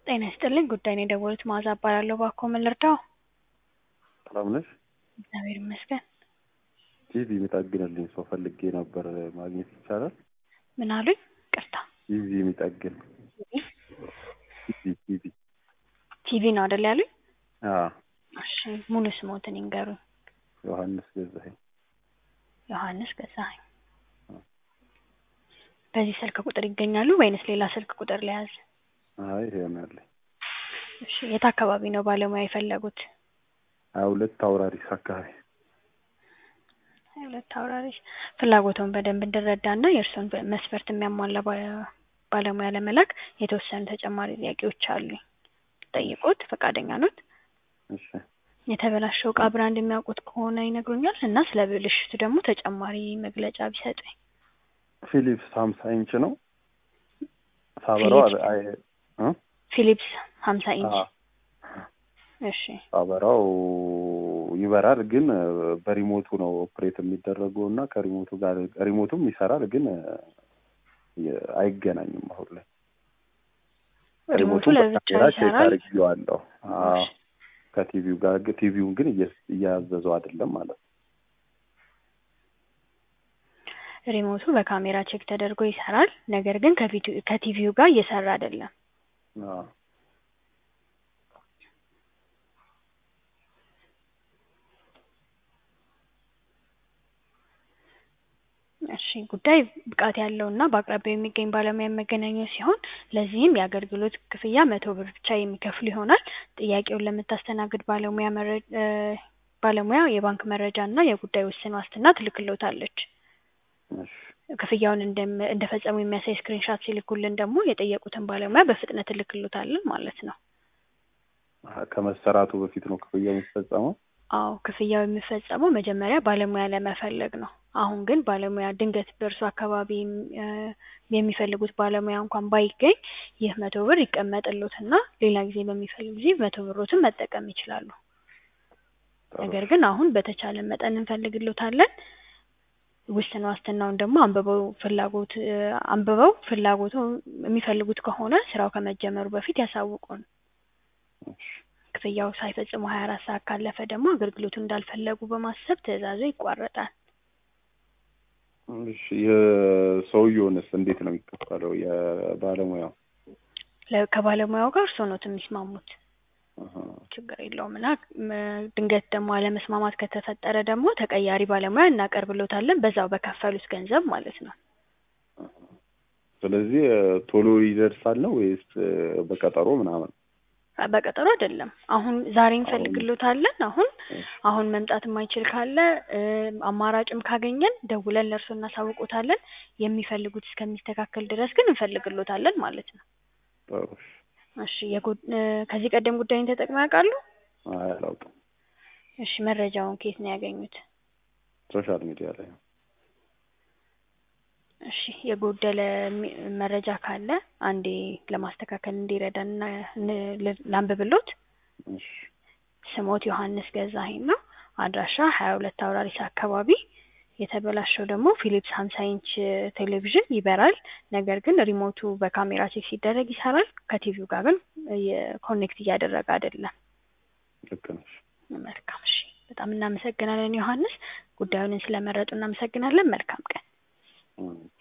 ጤና ይስጥልኝ ጉዳይ ነው የደወሉት መዓዛ እባላለሁ እባክዎ ምን ልርዳዎ? ሰላም ነሽ? እግዚአብሔር ይመስገን። ቲቪ የሚጠግንልኝ ሰው ፈልጌ ነበር ማግኘት ይቻላል? ምን አሉኝ? ይቅርታ ቲቪ የሚጠግን ቲቪ ቲቪ ቲቪ ነው አይደል ያሉኝ? አዎ እሺ ሙሉ ስሞትን ይንገሩኝ? ዮሐንስ ገዛኸኝ ዮሐንስ ገዛኸኝ። በዚህ ስልክ ቁጥር ይገኛሉ ወይንስ ሌላ ስልክ ቁጥር ልያዝ? አይ ይሄ ነው ያለኝ። እሺ የት አካባቢ ነው ባለሙያ የፈለጉት? ሀያ ሁለት አውራሪስ አካባቢ ሀያ ሁለት አውራሪስ ፍላጎትዎን በደንብ እንድረዳና የእርስዎን መስፈርት የሚያሟላ ባ- ባለሙያ ለመላክ የተወሰኑ ተጨማሪ ጥያቄዎች አሉኝ። ልጠይቅዎት ፈቃደኛ ኖት? እሺ የተበላሸው እቃ ብራንድ የሚያውቁት ከሆነ ይነግሩኛል እና ስለ ብልሽቱ ደግሞ ተጨማሪ መግለጫ ቢሰጡኝ። ፊሊፕስ ሀምሳ ኢንች ነው ሳበራው ፊሊፕስ? አይ እ ፊሊፕስ ሀምሳ ኢንች አዎ እሺ ሳበራው ይበራል ግን በሪሞቱ ነው ኦፕሬት የሚደረገው እና ከሪሞቱ ጋር ሪሞቱም ይሰራል ግን የ- አይገናኝም አሁን ላይ ሪሞቱ ሪሞቱን ለብቻው በካሜራ ቼክ ይሰራል? አድርጌዋለሁ አዎ እሺ ከቲቪው ጋር ግን ቲቪውን ግን እየ- እያዘዘው አይደለም ማለት ነው ሪሞቱ በካሜራ ቼክ ተደርጎ ይሰራል። ነገር ግን ከቪዲዮ ከቲቪው ጋር እየሰራ አይደለም። አዎ እሺ ጉዳይ ብቃት ያለውና በአቅራቢያው የሚገኝ ባለሙያ መገናኘት ሲሆን ለዚህም የአገልግሎት ክፍያ መቶ ብር ብቻ የሚከፍሉ ይሆናል። ጥያቄውን ለምታስተናግድ ባለሙያ መረ እ ባለሙያ የባንክ መረጃ እና የጉዳይ ውስን ዋስትና ትልክልዎታለች። እሺ ክፍያውን እንደም እንደፈጸሙ የሚያሳይ ስክሪንሻት ሲልኩልን ደግሞ የጠየቁትን ባለሙያ በፍጥነት እልክልዎታለን ማለት ነው። አሀ፣ ከመሰራቱ በፊት ነው ክፍያ የሚፈጸመው? አዎ ክፍያው የሚፈጸመው መጀመሪያ ባለሙያ ለመፈለግ ነው። አሁን ግን ባለሙያ ድንገት በእርሱ አካባቢ እ የሚፈልጉት ባለሙያ እንኳን ባይገኝ ይህ መቶ ብር ይቀመጥልዎትና ሌላ ጊዜ በሚፈልጉ ጊዜ መቶ ብሮትን መጠቀም ይችላሉ። ጥሩ ነገር ግን አሁን በተቻለ መጠን እንፈልግልዎታለን። ውስን ዋስትናውን ደግሞ አንብበው ፍላጎት እ አንብበው ፍላጎቱ የሚፈልጉት ከሆነ ስራው ከመጀመሩ በፊት ያሳውቁን። እሺ ክፍያው ሳይፈጽሙ ሀያ አራት ሰዓት ካለፈ ደግሞ አገልግሎቱን እንዳልፈለጉ በማሰብ ትዕዛዙ ይቋረጣል። እሺ የሰውየውንስ እንዴት ነው የሚከፈለው? የባለሙያው ለ- ከባለሙያው ጋር እርስዎ ኖት የሚስማሙት። አሀ፣ ችግር የለውም እና ም- ድንገት ደግሞ አለመስማማት ከተፈጠረ ደግሞ ተቀያሪ ባለሙያ እናቀርብልዎታለን በዛው በከፈሉት ገንዘብ ማለት ነው። ስለዚህ ቶሎ ይደርሳል ነው ወይስ በቀጠሮ ምናምን? አ- በቀጠሮ አይደለም። አሁን ዛሬ እንፈልግልዎታለን። አሁን እሺ አሁን መምጣት የማይችል ካለ እ አማራጭም ካገኘን ደውለን ለእርስዎ እናሳውቅዎታለን። የሚፈልጉት እስከሚስተካከል ድረስ ግን እንፈልግልዎታለን ማለት ነው። ጥሩ እሺ። እሺ የጉ- እ ከዚህ ቀደም ጉዳዩን ተጠቅመው ያውቃሉ? አይ አላውቅም። እሺ መረጃውን ከየት ነው ያገኙት? ሶሻል ሚዲያ ላይ ነው። እሺ የጎደለ ሚ- መረጃ ካለ አንዴ ለማስተካከል እንዲረዳን እና ን- ል- ላንብብልዎት። እሺ ስሞት ዮሐንስ ገዛኸኝ ነው። አድራሻ ሀያ ሁለት አውራሪስ አካባቢ። የተበላሸው ደግሞ ፊሊፕስ ሀምሳ ኢንች ቴሌቪዥን ይበራል። ነገር ግን ሪሞቱ በካሜራ ቼክ ሲደረግ ይሰራል። ከቲቪው ጋር ግን የ- ኮኔክት እያደረገ አይደለም። ልክ ነሽ። መልካም እሺ፣ በጣም እናመሰግናለን ዮሐንስ። ጉዳዩን ስለመረጡ እናመሰግናለን። መልካም ቀን። እም